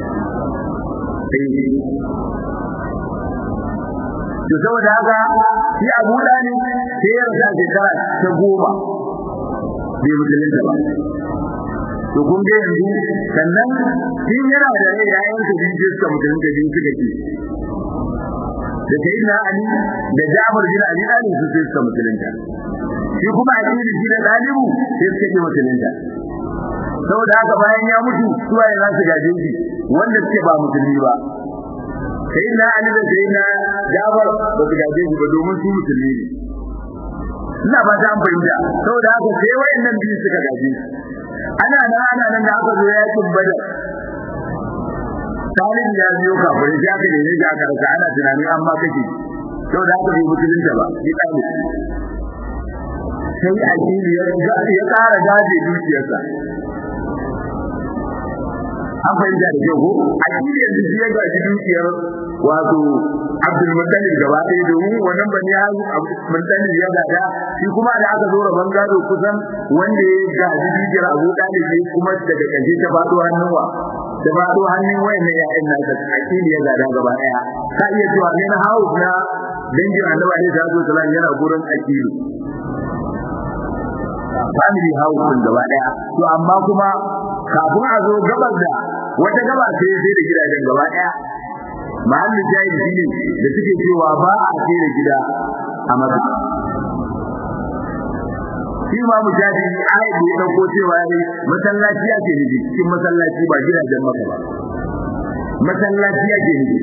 to saboda haka shi Abu Dani sai ya rasa shekara ta goma bai musulunta ba to kun ga yanzu sannan shin yana da rai yayin da biyu suka musulunta biyu suka ci da sayyidina Ali da Ja'far bin Abi Talib su sai suka musulunta shi kuma akidi shi da dalibu sai suka ji musulunta saboda haka bayan ya mutu suwaye za su gaje shi wanda suke ba musulmi ba sayyidina Ali da sayyidina Ja'far ba su gaje shi ba domin su musulmi ne ina ba ta fahimta saboda haka sai wayannan biyu suka gaje shi ana nan ana nan da aka zo yakin Badar Talib ya biyo kafin ya ka da ya ka rasa ana tunani amma kake to da aka bi musulunta ba shi Talib sai addini ya ya ƙara gaje dukiyarsa an fahimta da kyau ko addini yanzu shi ya gaji dukiyar wato Abdul Muttalib gaba ɗaya domin wannan bani ya Muttalib ya gada shi kuma da aka zo rabon gado kusan wanda ya gaji dukiyar Abu Talib ne kuma daga ƙarshe ta faɗo hannun wa da ba to hannun wayannan ya'yan nan da akili ya gada gaba daya ka iya cewa ne na house na dangin annabi alaihi salatu wasallam yana gurin akili family house din gaba daya to amma kuma kafin a zo gabar da wata gaba sai sai da gidajen gaba daya mahallin jahil shine da suke cewa ba a tsere gida a maka shi ma mujahidi ayat da ya dauko cewa ne masallaci ake nufi cikin masallaci ba gidajen maka ba masallaci ake nufi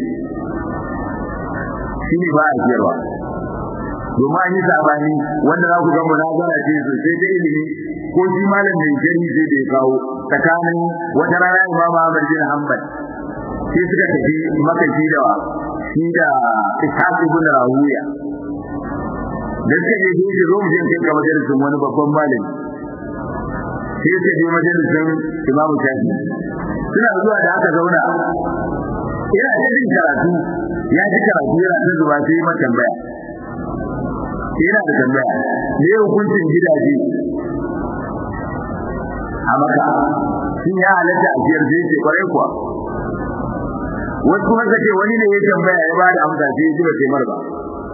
shi ne ba a jiyarwa domin an yi sabani wanda za ku ga munazara ce sosai ta ilimi ko shi malam mai jari sai da ya kawo tsakanin wata rana imam Ahmad bin Hanbal sai suka tafi maka shi da shi da Ishaq ibn Rawiya da suka je shi zo mu je kai ga majalisin wani babban malami sai suka je majalisin Imam Shafi suna zuwa da aka zauna ina da jin karatu ya ji karatu yana ta zuba sai ma tambaya yana da tambaya me hukuncin gidaje a maka sun ya halatta a biyar sai ce kwarai kuwa wasu kuma kace wani ne ya tambaya ya ba da amsa sai ya ji ba sai mar ba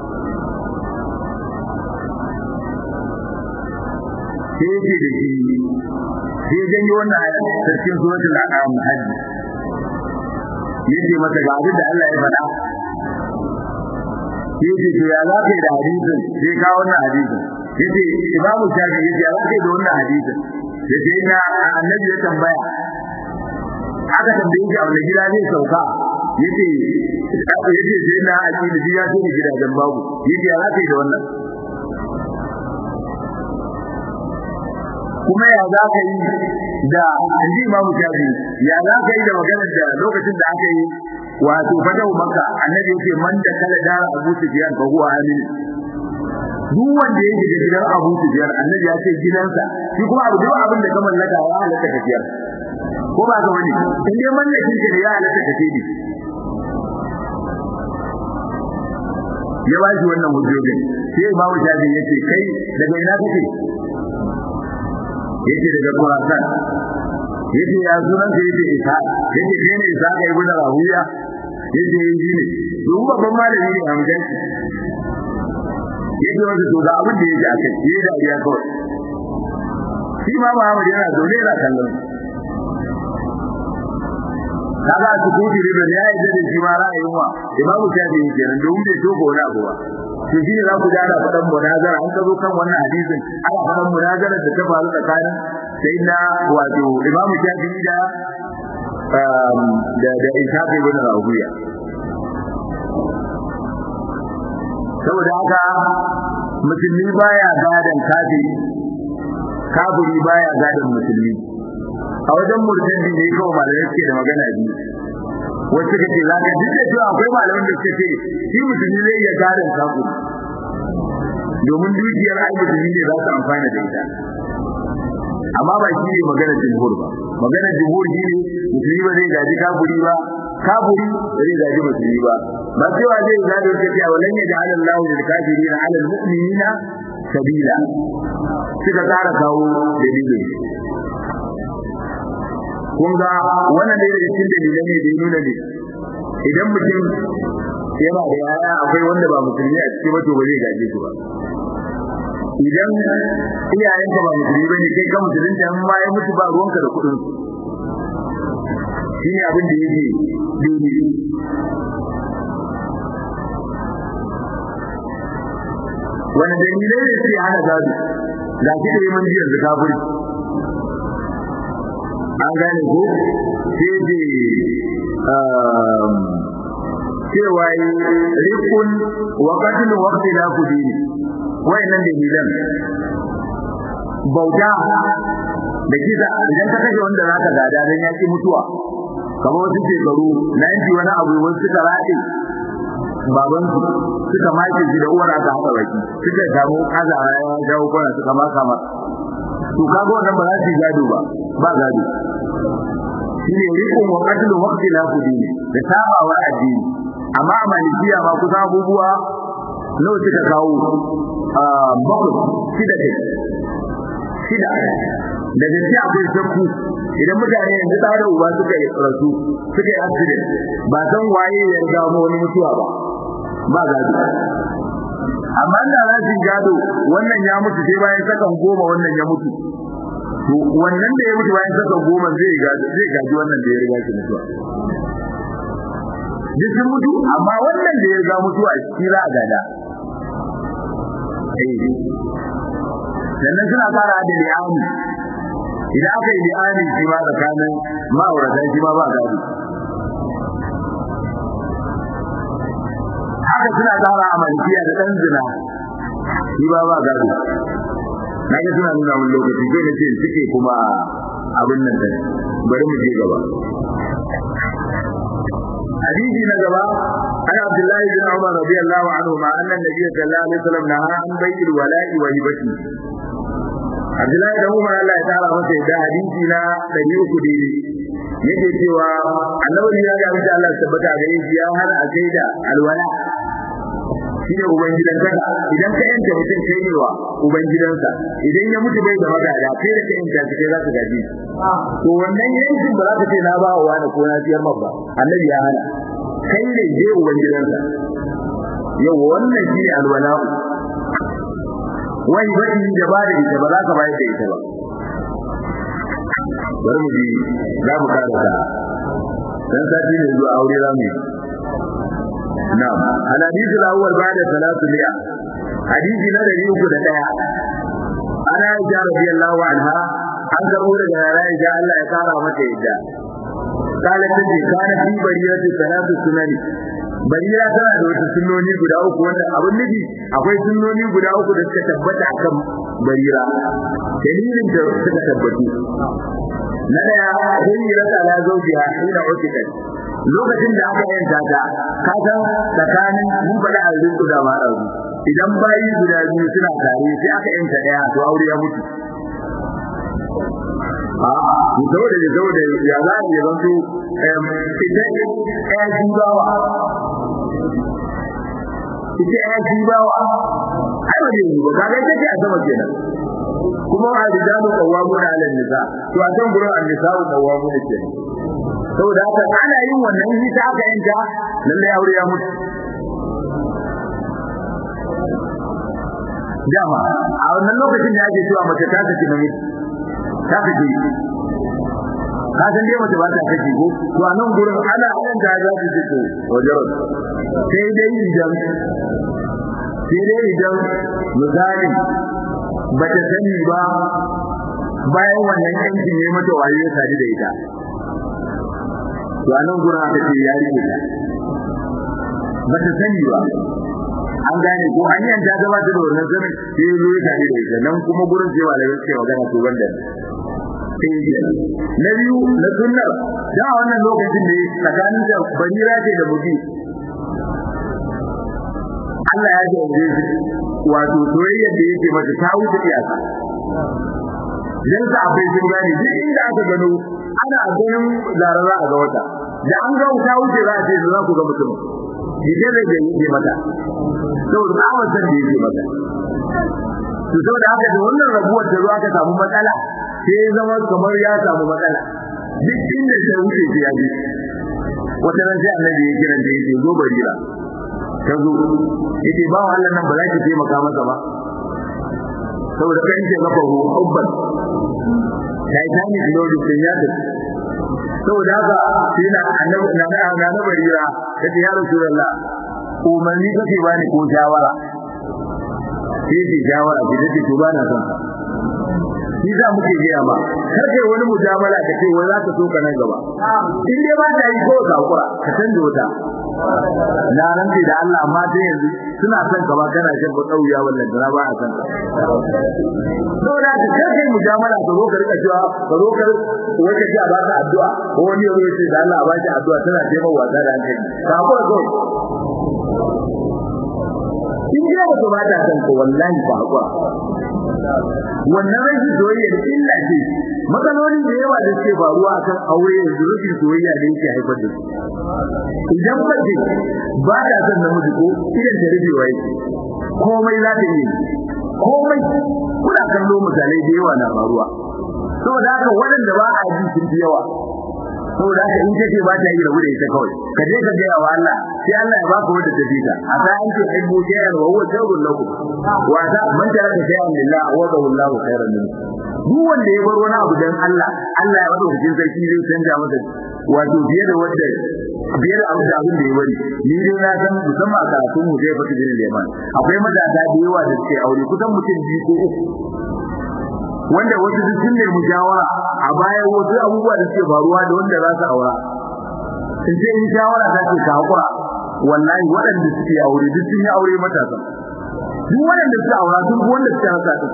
sai yake da shi sai janyo wannan ayat cikin suratul an'am hajji yace masa ga abin da Allah ya faɗa yace to ya za ka yi da hadisin sai ka wannan hadisin yace imamu shafi yace ya za ka yi da wannan hadisin yace ina annabi ya tambaya aka tambaye shi a wani gida zai sauka yace yace sai na aƙida ya so ni gidajen babu yace ya za ka yi da wannan kuma ya za ka yi da anji imamu shafi ya za ka yi da maganar da lokacin da aka yi wato fadawu maka annabi yake man da kala dara abu sufyan fa huwa amin duk wanda yake da gidan abu sufyan annabi ya ce gidansa shi kuma abu duk abin da ka mallaka ya halatta ka biyar ko ba ga wani in dai mallakin ka ya halatta ka tibi ya ba shi wannan hujjojin sai imamu shafi yace kai daga ina kake yace daga Khurasan yace ya sunan sa yace Isa yace kai ne Isa kai ibn Rahuya yace yi ne to babban malami ne amjan yace wanda to ga abin da yake akai yayi da iya kawai shi ma Muhammad yana zaune yana kallon kaga su kudi da ya yi da shi ma ra'ayin wa imamu shafi'i kenan domin bai togo wani abu ba to shi ne za ku jara faɗan munazara an ka zo kan wannan hadisin ana faɗan munazara da ta faru tsakanin sai na wato imamu shafi'i da da da ishaq ibn rawiya saboda haka musulmi baya gadan kafiri kafiri baya gadan musulmi a wajen murtadi ne kawai malamai suke da magana biyu wacce kace za ka duk da cewa akwai malaman da suke ce shi musulmi zai iya gadon kafiri domin dukiyar ai musulmi ne za su amfana da ita amma ba shi ne maganar jumhur ba maganar jumhur shi ne musulmi ba zai gaji kafiri ba kafiri ba zai gaji musulmi ba ba cewa zai gado ta cewa lan ya ja'ala Allahu lil kafirina 'ala al mu'minina sabila suka tsara kawo dalilin kun ga wannan da yake cikin dalilan ne da ya nuna ne idan mutum yana da yaya akwai wanda ba musulmi a cikin wato ba zai gaje su ba idan iyayenka ba musulmi bane kai ka musulunci amma ya mutu ba ruwanka da kuɗin su shine abin da yake daidai wani dalilai ne suke hana gado ga shi da yi mun jiyar da kafiri an gane ko sai da cewa rikun wa qatl wa ikhtilafu dini wayannan dalilan bauta da kisa idan ka kashe wanda zaka gada dan yaki mutuwa kamar wasu shekaru na yanki wani abu wasu suka rade baban su suka maki shi da uwar aka haɗa baki suka samu azara ya dawo kwana suka maka ma to kaga wannan ba za su gado ba ba gado shine rikon wa qatlu waqti la kudini da sabawa addini amma a malikiya ma kusa abubuwa nawa suka kawo a bakwai shida kai shida da gaske akwai shakku idan mutane yanzu da da uba suka yi rasu suka yi accident ba san waye ya riga mu wani mutuwa ba ba gado amma da za su gado wannan ya mutu sai bayan sakan goma wannan ya mutu to wannan da ya mutu bayan saka goma zai gaji zai gaji wannan da ya riga shi mutuwa duk sun mutu amma wannan da ya ga mutuwa shi za a gada sannan suna fara da li'ani idan aka yi li'ani shi ma tsakanin ma'auratan shi ma ba gado haka suna tsara a malikiya da ɗan zina shi ba ba gado na ga suna nuna mun lokaci sai na ce suke kuma abin nan dai bari mu je gaba hadisi na gaba an abdullahi bin umar radiyallahu anhu ma anna nabiy sallallahu alaihi wasallam naha an bai'il wala'i wa hibati abdullahi bin umar Allah ya tara masa da hadisi na 300 daidai yake cewa annabi ya ga insha Allah tabbata ga shi ya hana a kai da alwala shine ubangidan kaka idan ka yanke mutum kai ne wa ubangidansa idan ya mutu bai da magada kai da ka yanke shi kai za ka gaji to wannan yankin ba za ka ce na ba wa wani ko na siyar mabba annabi ya hana kai ne je ubangidansa yau wannan shine alwala wani baki da ba da ita ba za ka bayar da ita ba bari mu ji za mu karanta dan sati ne zuwa aure za mu yi na'am al hadith al awwal ba'da salatu liya hadisi na dari uku da daya ana aisha radiyallahu anha an karbo daga aisha Allah ya kara mata yadda قالت تجي كان في بريات ثلاث سنن barira tana da wasu sunnoni guda uku wanda abin nufi akwai sunnoni guda uku da suka tabbata akan barira dalilin da suka tabbatu na daya hira ta la zaujiha ina utikat lokacin da aka yanta ta ka san tsakanin mun faɗa a rinku da ma ɗauri idan bayi guda biyu suna tare sai aka yanta ɗaya to aure ya mutu a'a saboda ya saboda ya za a yi zanto idan ɗaya jibawa ita ɗaya jibawa ai ba zai yi ba kaga ita ce a sama kenan kuma a rijalu qawwamuna 'ala an-nisa to a san gurin an-nisa'u qawwamuna kenan saboda haka ana yin wannan hita aka yanka lalle aure ya mutu dama a wannan lokacin da ake cewa mace ta saki namiji ta saki ka san dai mace ba ta saki ko to a nan gurin ana yan da za su ce to wajen sai dai idan sai dai idan misali ba ta sani ba bayan wannan yankin ne mata wayo ya sadu da ita to anan gurin aka ce ya rike ta ba ta sani ba an gane ko an yanta ta ba ta da wannan sanin sai ya zo ya tare da ita nan kuma gurin cewa da yake magana to banda sai ya na biyu na sunnar da a wannan lokacin da tsakanin da barira ce da mutum Allah ya jaje wato soyayya da yake mata ta wuce iyaka dan sa abai sun gane duk inda aka gano ana ganin zarara a ga wata da an ga wuta wuce za a ce za ku ga mutum idan da yake mata saboda ba wa san da yake mata to saboda haka da wannan rabuwar da zuwa ka samu matsala sai ya zama kamar ya samu matsala duk inda ta wuce sai ya ji wata ran sai annabi ya kira da yake zo barira ta zo yake ba wa Allah nan ba za ki taimaka masa ba saboda kai ce maka hubban titanic lord sun ya tafi saboda haka sai na annabi na na na na barira kace ya rasulullah umarni kake bani ko shawara sai ce shawara ki dace to bana son ka shi za muke gaya ma kar kai wani mujamala ka ce wai za ka so ka nan gaba in dai ba ta yi ko ka kura ka canza wata na rantsi da Allah amma dai yanzu suna son ka ba kana shan ba kauya wallan da ba a san ka saboda ka kar kai mujamala ka zo ka rika cewa ka zo ka wata ji a ba ka addu'a ko wani ya ce da Allah a ba shi addu'a tana taimaka wasa da hankali ka kura ko in ji ba ba ta san ko wallahi ba hakura wannan rashin soyayya da illa ce matsalolin da yawa da suke faruwa akan aure yanzu rashin soyayya da yake haifar da su idan mace ba ta son namiji ko idan ta rufe wa yake komai za ta yi komai kuna kallo misalai da yawa na faruwa saboda haka waɗanda ba a ji sun fi yawa saboda haka in kace ba ta yi rabu da ita kawai ka je ka gaya wa Allah sai Allah ya baka wanda ta fita a ta an ce ai mujayar wa huwa sharrun lakum wa ta man taraka shay'an lillah wa dahu Allahu khairan min duk wanda ya bar wani abu dan Allah Allah ya bada cikin sarki zai canja masa wato biye da wanda biye da abin da abin da ya bari ni dai na san musamman a karatun mu zai fata jinin leman akwai matasa da yawa da suke aure kusan mutum biyu ko uku wanda wasu duk sun nemi shawara a baya wasu abubuwa da suke faruwa da wanda za su aura in ce in shawara za ce ka hakura wallahi waɗanda suke aure duk sun yi aure matasa duk waɗanda suke aura sun fi wanda suke haka din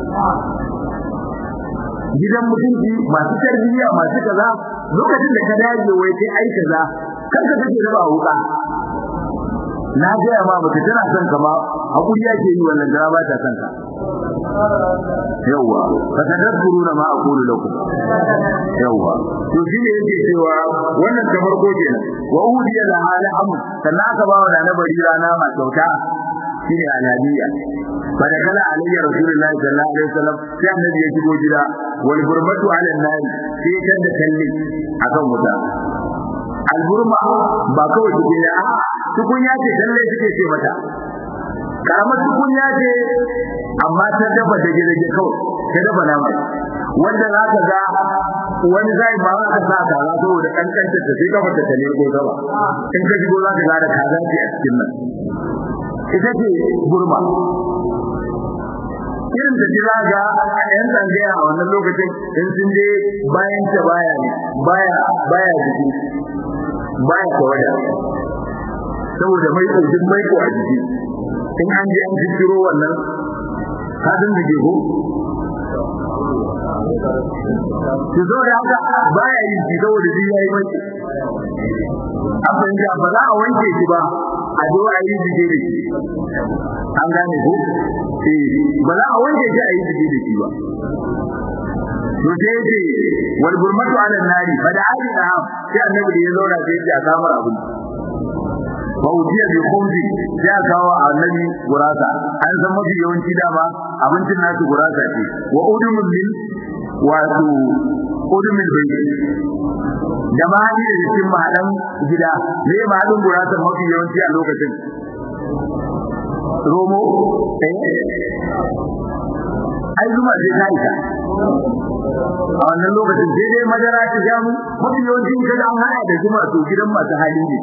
gidan mutunci masu tarbiyya masu kaza lokacin da ka dage wai kai ai kaza kanka kake raba wuka na gaya ma mace tana son ka ma hakuri yake yi wannan da ba ta son ka yawa fa tadabburuna ma aqulu lakum yawa to shine yake cewa wannan ta farko kenan wa udiya la hala am sannan aka ba wa da bari rana ma kyauta shine alhadiya fa da kala alayya rasulullahi sallallahu alaihi wasallam sai annabi ya shigo gida wal burmatu ala an sai kan da kalli akan wuta alburma ba kawai tukunya a tukunya ce dalle suke ce mata karamar tukunya ce amma ta dafa da gidaje kawai ta dafa nama wanda za ka ga wani zai ba ka sa ta za saboda kankanta ta sai kafa ta tale ko gaba in ka shigo za ka ga da kaza ce a cikin nan ita ce burma irin da jira ga yan tsangaya a wannan lokacin in sun je bayan ta baya ne baya baya jiki baya tawada saboda mai ɗaukin mai ko a jiki in an je an jiro wannan hadin da ke ko ki zo da haka baya yin ki saboda ji yayi mai abin da ba za a wanke shi ba a zo a yi jike da shi an gane ko eh ba za a wanke shi a yi jike da shi ba to sai ce wal gurmatu ala nari fa da ali da sai annabi da ya zauna sai ya samar abin fa ujiya bi khumsi ya kawo annabi gurasa an san mafi yawanci dama abincin nasu gurasa ce wa udumul lil wato udumul bayt da ma hali da cikin mahadan gida me mahadin gurasa mafi yawanci a lokacin romo eh ai zuma sai ta isa a wannan lokacin sai dai madara ta jamu mafi yawancin kaga an hada da zuma to gidan masu hali ne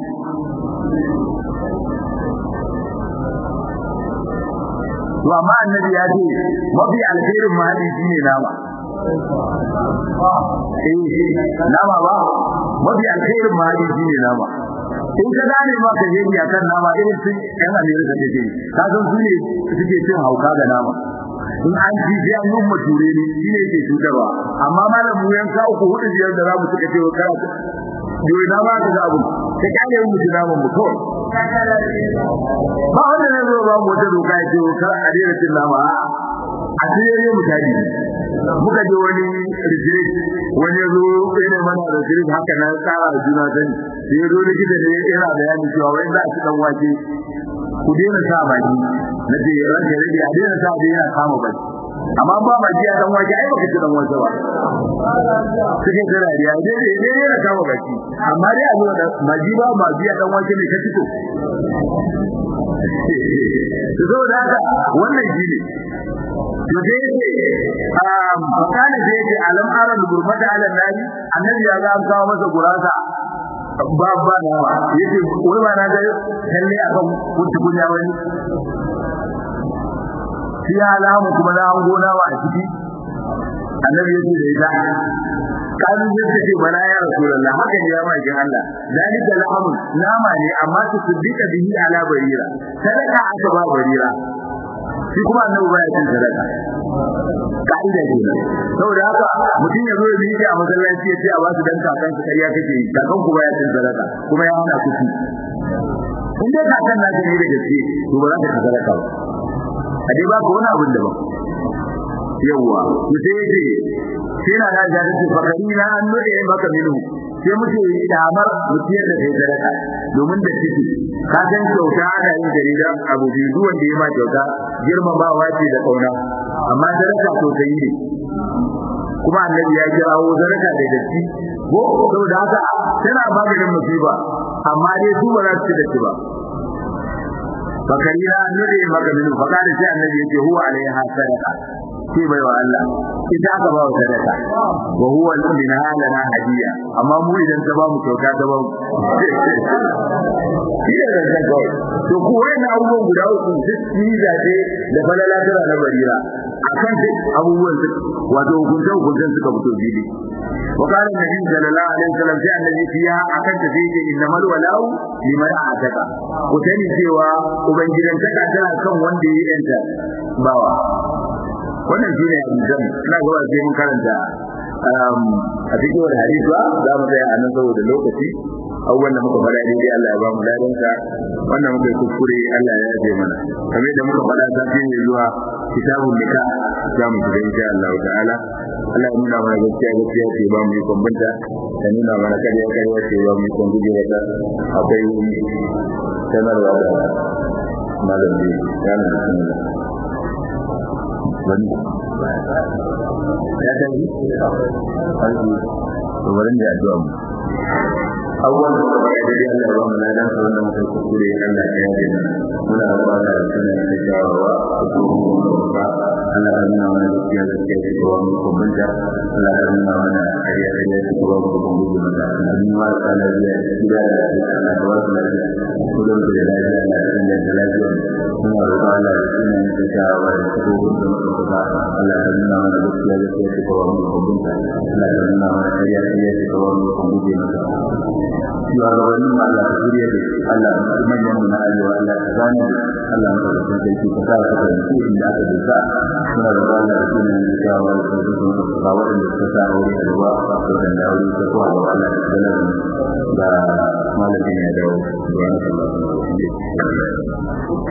to amma annabi ya ce mafi alkhairin mahali shine nama eh nama ba mafi alkhairin mahali shine nama in ka gane ma ka yi akan nama irin sun yan Amerika take ka san su ne suke cin hauka ga nama in an ji sai an yi mature ne shi ne yake cutarwa amma malam mu yanka uku hudu biyar da zamu suka ce wa kana Dole na ba ka da abu ka kare mu da naman mu kawai ba wanda ne zo ba mu da doka ya ce kar a dena cin nama a tsere mu tadi muka je wani retreat wani zo ne mana retreat haka na tsara da juna sani sai ya zo likita ne yana bayani cewa wai za a ci dan wake ku daina sa baki na ce ranka rage a daina sa da yana kama baki amma ba ma ji a dan wake ai baka ci dan wake ba cikin jira da ya dai dai dai yana kama baki amma dai a zuwa da maji ba ma ji a dan wake ne ka fito to zo da haka wannan shi ne to dai um kana da yake alam aran gurbata ala nabi annabi ya ga an kawo masa gurasa ba ba na yake wai ba na ga kalle akan kuntu kunya wani shi alamu kuma na an gona wa a ciki annabi yake da ita kan yadda ce bala ya rasulullah haka ne ya ma kin Allah dalika lahamu nama ne amma su siddiqa bihi ala barira sadaka aka ba barira shi kuma annabi baya cin sadaka ka'ida ce saboda haka mutum ya zo ya miƙe a masallaci ya ce a basu dan kakan su kariya kake yi kakan ku baya cin sadaka kuma ya hana ku ci in dai kakan na ne da gaske to ba za ka sadaka ba a dai ba ka wani abin da ba yawwa ku sai yace sai na da jari ce fakari na an node maka minu sai muke damar mutiyar da kai sadaka domin da ciki ka san kyauta ana yin jarida abu biyu duk wanda ya ma kyauta girmamawa ce da kauna amma sadaka to kai ne kuma annabi ya kirawo sadaka da datti ko saboda haka tana maganin musiba amma dai su ba za su ci da shi ba fakari na node maka minu fakari sai annabi yake huwa alaiha sadaka sai bai wa Allah ita aka ba wa sadaka wa huwa min halana hadiya amma mu idan ta ba mu kyauta ta ba mu shi da zan kawai to ku wannan abubuwan guda uku duk ni zabe da falala tara na barira akan duk abubuwan wato hukuncen hukuncen suka fito fili وقال النبي صلى الله عليه وسلم في النبي فيها akan ta sai inna mal walau liman ataka ku sani cewa ubangidan taka tana kan wanda ya yanta bawa wannan shine hadisan ina ga sai mun karanta a cikin wani hadisi ba za mu tsaya a nan saboda lokaci abubuwan da muka faɗa daidai Allah ya ba mu ladansa wannan muka yi kuskure Allah ya yaje mana kamar yadda muka faɗa safi ne zuwa kitabun nika za mu shiga insha Allah ta'ala Allah ya nuna mana gaskiya gaskiya ce ba mu yi kwambanta da nuna mana kariya kariya ce ba mu yi kwan guje wata akwai sanarwa da malam da ya nuna sanarwa wani ya tafi to bari da addu'a mu abubuwan da suka yi daidai Allah ya ba mu ladan sa wannan mutum kuskure Allah ya yi muna da ba da sunan da shawarwa da kuma Allah ya nuna mana gaskiya gaskiya ce ko mu kumbunta Allah ya nuna mana kariya kariya ce ko mu kumbunta mata annabi ma da Allah ya yi da Allah ya wasu lafiya kullum da lafiya Allah ya sanya da lafiya muna da Allah ya sunan da shawarwa da ko mu kumbunta Allah ya nuna mana gaskiya gaskiya ce ko mu kumbunta Allah ya nuna mana kariya kariya ce ko mu kumbunta mata shugabannin Allah ta shirya da Allah manyan mu na arewa Allah ta gane Allah ta da sarki ka sa ka fahimci inda aka dosa suna da Allah da sunan da shawa da su sun ka wadanda suka sa aure da ruwa da wanda aure ta ko Allah ta gane da malamin ya dawo da Allah